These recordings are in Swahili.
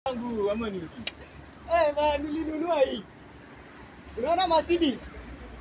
yangu ama ni Eh, na nilinunua hii. Unaona Mercedes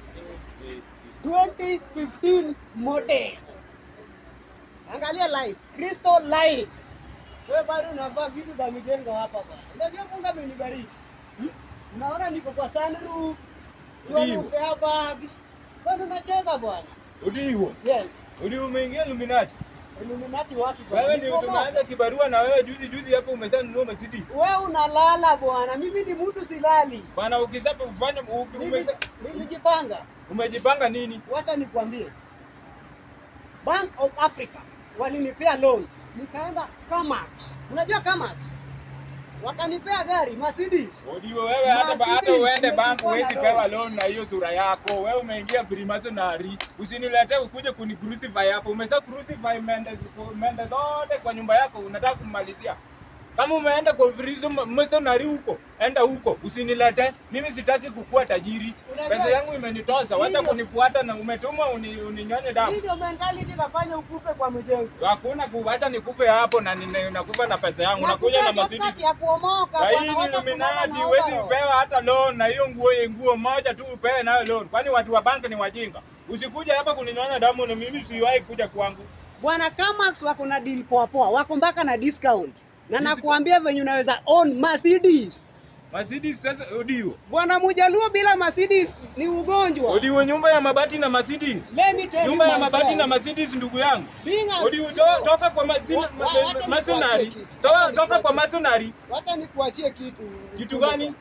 2015 model. Angalia lights, crystal lights. Wewe bado unavaa vitu za mijengo hapa bwana. Unajua Mungu amenibariki. Hmm? Unaona niko kwa sunroof, Ndio. roof airbags. Bado unacheza bwana. Udiwo. Yes. Udiwo umeingia Illuminati. Illuminati wapi bwana? Wewe ndio Niko moto. tumeanza kibarua na wewe juzi juzi hapo umeshanunua Mercedes. Wewe unalala bwana. Mimi ni mtu silali. Bwana ukisapa kufanya uki- Nili- umesa- Nilijipanga. umejipanga nini? Wacha nikwambie, Bank of Africa walinipea loan, nikaenda Kamax. Unajua Kamax, wakanipea gari Mercedes. Udiwo wewe hata ba- hata Mercedes uende bank imechukua huwezi na pewa loan. loan na hiyo sura yako. Wewe umeingia Freemasonry. Usiniletee ukuje kuni crucify hapo. Umesha crucify mende mende zote kwa nyumba yako unataka kummalizia. Kama umeenda kwa Freemasonry huko, enda huko. Usinilete. Mimi sitaki kukua tajiri. Unajua- Pesa yangu imenitosa. Wacha Hivyo- kunifuata na umetumwa uni, uninyonye damu. Hii ndio mentality inafanya ukufe kwa mjengo. Hakuna kuacha nikufe hapo na nina- nakufa na pesa yangu. Nakuja na Mercedes. Shortcut ya kuomoka Na hii bwana, wacha kulala Illuminati na huwezi overall. upewa hata loan na hiyo nguo nguo moja tu upewe nayo loan. Kwani watu wa banki ni wajinga? Usikuja hapa kuninyonya damu na mimi siwahi kuja kwangu. Bwana Kamax wako na deal poa poa, wako mpaka na discount. Na Discount. nakuambia venye unaweza own Mercedes. Mercedes sasa Odiwo. Bwana Mujaluo bila Mercedes ni ugonjwa. Odiwo nyumba ya mabati na Mercedes. Let me tell you Nyumba ya my mabati friend. na Mercedes ndugu yangu. Being a- Odiwo to, toka kwa masina, Wa- wa- wacha nikuachie masonari. kitu. Toka, Wacha toka kwa nikuachie. masonari. Wacha nikuachie kitu. Kitu gani?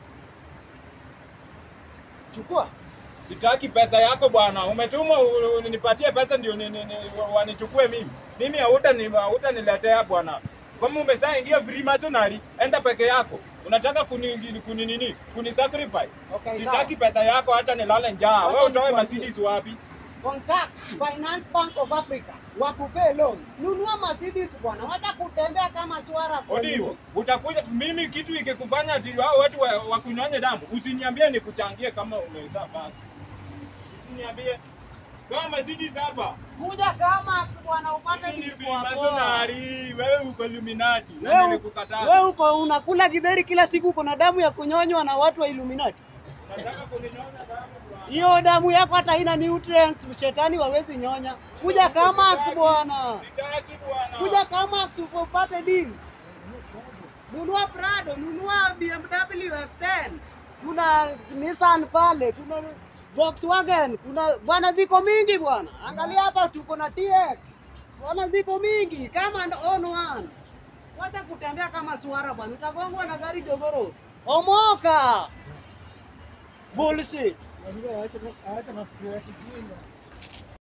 Chukua. Sitaki pesa yako bwana. Umetuma u- u- nipatie pesa ndio ni- ni- ni- wanichukue mimi. Mimi hauta ni hautaniletea bwana. Kama umeshaingia Freemasonry, enda peke yako. Unataka kuni kuni nini? Kuni sacrifice. Okay, sawa. Sitaki pesa yako hata nilale njaa. Wacha Wewe utoe nikwambie. Mercedes wapi? Contact Finance Bank of Africa wakupee loan. Nunua Mercedes bwana. Wacha kutembea kama swara kwa Odiwo, nini? utakuja mimi kitu ikikufanya ati hao watu wa- wakunyonye damu, usiniambie nikuchangie kama umezaa basi. Usiniambie. Kama Mercedes hapa. Kuja kama bwana upate Hii ni kitu kwa poa. Freemasonry, wewe uko Illuminati na Wewe nilikukataza. wewe uko unakula githeri kila siku uko na damu ya kunyonywa na watu wa Illuminati. Nataka kuninyonya damu bwana. Hiyo damu yako hata haina nutrients, shetani wawezi nyonya. Kuja kama bwana. Sitaki bwana. Kuja kama upate deal. Nunua Prado, nunua BMW F10. Kuna Nissan pale, kuna Volkswagen, kuna bwana ziko mingi bwana. Angalia hapa tuko na TX. Bwana ziko mingi kama ndo on one. Wacha kutembea kama suara bwana, utagongwa na gari jogoro. Omoka. Bullshit. Unajua hata hata mafikiri ya kijinga.